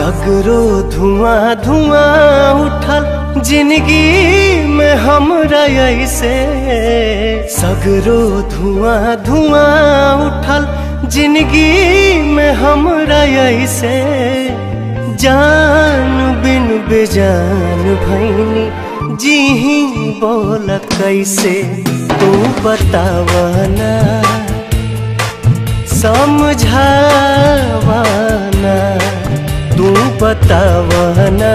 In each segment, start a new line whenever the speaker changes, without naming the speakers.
सगरो धुआं धुआं उठल जिंदगी में हमरा ऐसे सगरो धुआं धुआं उठल जिंदगी में हमरा ऐसे जान बिन बेजान भैनी जी ही बोल कैसे तू बतावना समझावना तू बतावना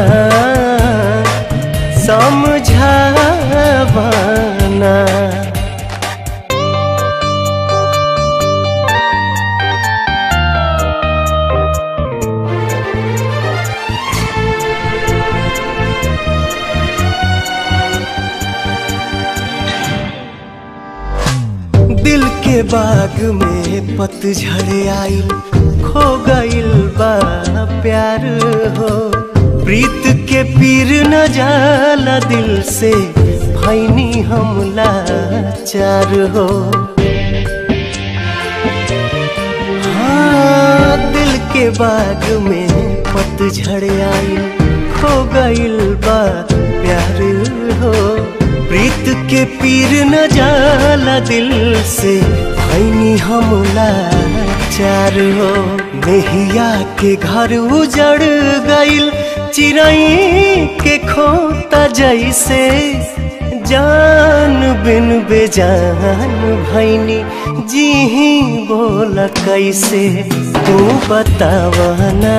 समझावना दिल के बाग में पतझड़ आइल खो गइल बा प्यार हो प्रीत के पीर न जाला दिल से भैनी हमला चार हो हाँ दिल के बाग में पतझड़ आइल खो गइल बा प्यार हो प्रीत के पीर न जाला दिल से भैनी हमला चार हो मेहिया के घर उजड़ गइल चिड़ई के खोता जैसे जान बिन बेजान भैनी जी ही बोल कैसे तू बतावना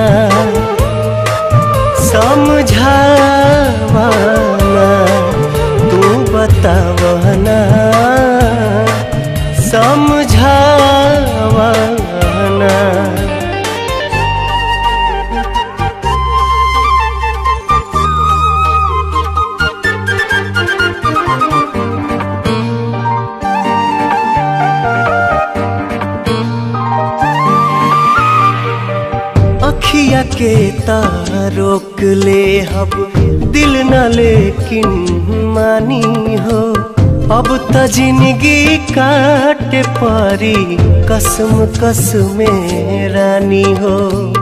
समझावना तू बतावना समझावना अखिया के तारोक ले अब दिल न लेकिन मानी हो अब त जिंदगी काटे पारी कसम कसम रानी हो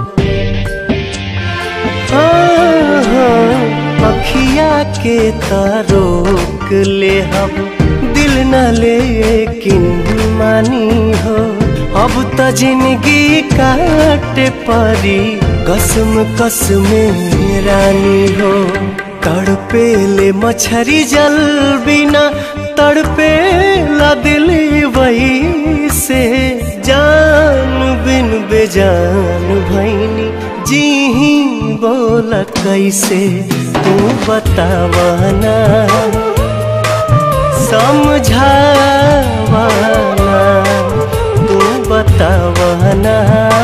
हाँ, हाँ, अखिया के तारोक ले अब दिल न लेकिन मानी हो अब त जिंदगी काटे परी कसम कसम रानी हो तड़पे ले मछरी जल बिना तड़पे ला दिल वही से जान बिन बेजान भैनी जी ही बोल कैसे तू बतावना समझावना तू बतावना